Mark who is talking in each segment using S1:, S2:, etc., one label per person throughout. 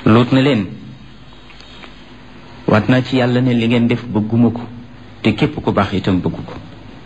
S1: luut na leen waat naa ci yàlla ne li ngeen def bëgguma ko te képp ku baax itam bëggu ko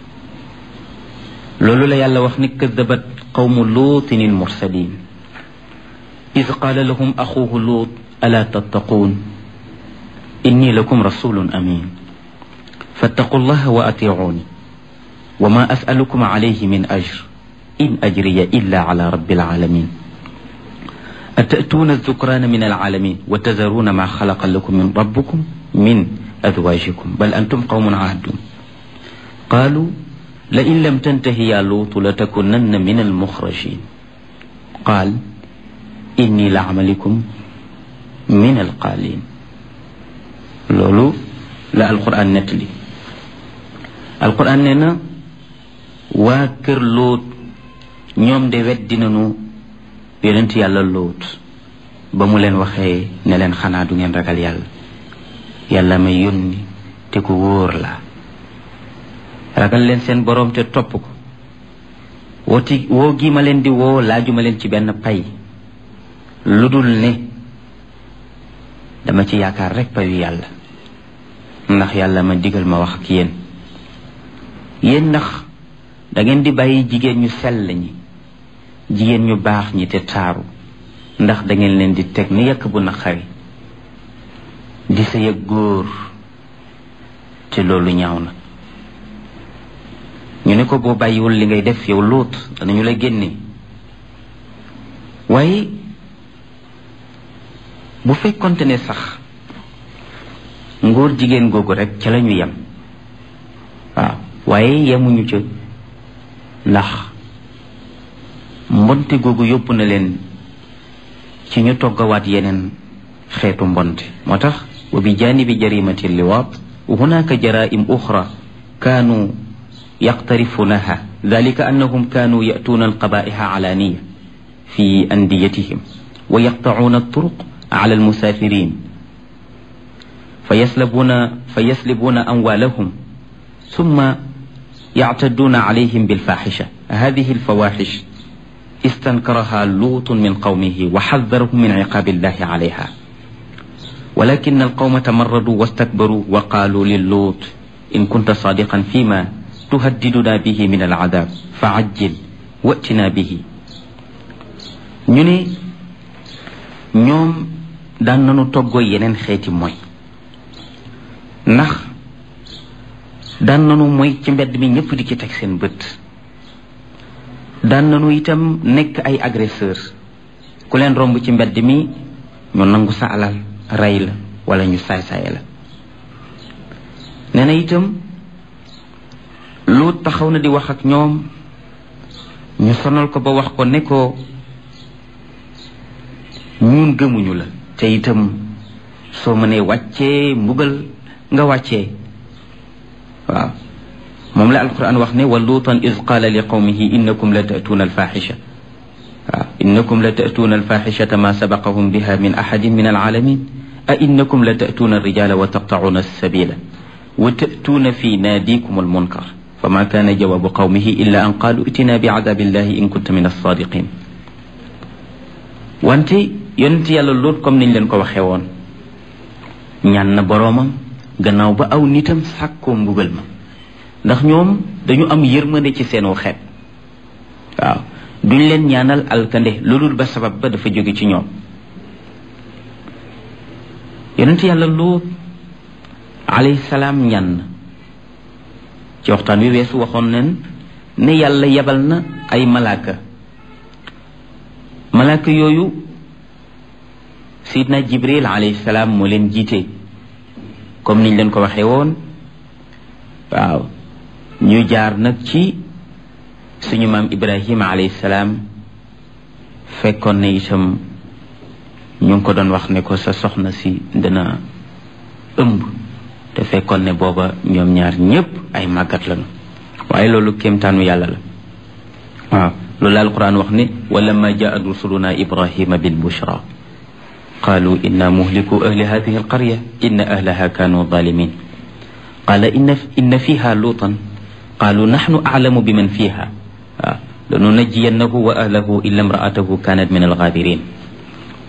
S1: loolu la yàlla wax ni kadabat qawmu luutin il mursalin id qaala lahum axuuhu luut alaa tattaquun inni lakum rasulun amin fattaqu llaha wa atiicuuni wa ma asalukum alayhi min ajr in ajriya illa ala rabbi alalamin أتأتون الذكران من العالمين وتذرون ما خلق لكم من ربكم من أزواجكم بل أنتم قوم عادون قالوا لئن لم تنته يا لوط لتكونن من المخرجين قال إني لعملكم من القالين لولو لا القرآن نتلي القرآن ننا واكر لوط ñoom de weddi nañu yonent yàlla lóot ba mu leen waxee ne leen xanaa du ngeen ragal yàlla yàlla may yónni te ku wóor la ragal leen seen boroom te topp ko wooti woo gi ma leen di woo laajuma leen ci benn pay lu dul ne dama ci yaakaar rek payu yàlla ndax yàlla ma digal ma wax ak yéen yéen ndax da ngeen di bàyyi jigéen ñu sell ñi jigéen ñu baax ñi te taaru ndax da ngeen leen di teg ni yàkk bu naqari di sa yëg góor te loolu ñaaw na ñu ne ko boo bàyyiwul li ngay def yow lóot danañu la génne waaye bu fekkonte ne sax ngóor jigéen googu rek ca la ñu yem waaw waaye yemuñu ca ndax mbonte googu yóbbu na leen ci ñu toggawaat yeneen xeetu mbonte moo tax wa bi janibi jarimati liwaat hunaka jaraim uxra kaanu yaqtarifunaha dalika annahum kaanu yatuuna alqabaiha alaniya fi andiyatihim wa yaqtacuuna alturuq ala almusafirin fayaslabuna fayaslibuna amwalahum ثم يعتدون عليهم بالفاحشة هذه الفواحش استنكرها لوط من قومه وحذرهم من عقاب الله عليها ولكن القوم تمردوا واستكبروا وقالوا للوط إن كنت صادقا فيما تهددنا به من العذاب فعجل واتنا به ñu ne ñoom daan nañu toggoo yeneen xeeti mooy ndax daan nanu mooy ci mbedd mi ñëpp di ci teg seen bët daan nanu itam nekk ay agresseur ku leen romb ci mbedd mi ñu nangu sa alal rey la wala ñu saay-saay la nee na itam lu taxaw na di wax ak ñoom ñu sonal ko ba wax ko ne ko ñun gëmuñu la te itam soo mënee wàccee mbugal nga wàccee waaw moom la alquran wax ne wa luutan iz qaala li qawmihi innakum la ta'tuuna alfaxisha waaw innakum la ta'tuuna alfaxishata ma sabaqahum biha min axadin min alalamin a innakum la ta'tuuna alrijala wa taqtacuuna alsabila wa ta'tuuna fi naadikum almunkar fama kaana jawaabu qawmihi illa an qaalu itina biadabi illahi in kunta min alsadiqin wante yonent yàlla luut comme niñ leen ko waxee woon ñaan na boroomam gannaaw ba aw nitam sàkkoo mbugal ma ndax ñoom dañu am yërmande ci seenu xeet waaw duñ leen ñaanal alkande loolul ba sabab ba dafa jóge ci ñoom yonent yàlla luut alayhi salaam ñaan na ci waxtaan wi weesu waxoon nen ne yàlla yebal na ay malaaka malaaka yooyu sidna jibril alayhi salaam moo leen jiite comme niñ leen ko waxee woon waaw ñu jaar nag ci suñu maam ibrahima alayhi salaam fekkoon ne itam ñu ngi ko doon wax ne ko sa soxna si dina ëmb te fekkoon ne booba ñoom ñaar ñépp ay màggat lañu waaye loolu kéemtaanu yàlla la waaw loolu la alquran wax ne wala ma jaat rusuluna ibrahima bil bushra قالوا إنا مهلكو أهل هذه القرية إن أهلها كانوا ظالمين قال إن, إن فيها لوطا قالوا نحن أعلم بمن فيها لننجينه وأهله إلا امرأته كانت من الغابرين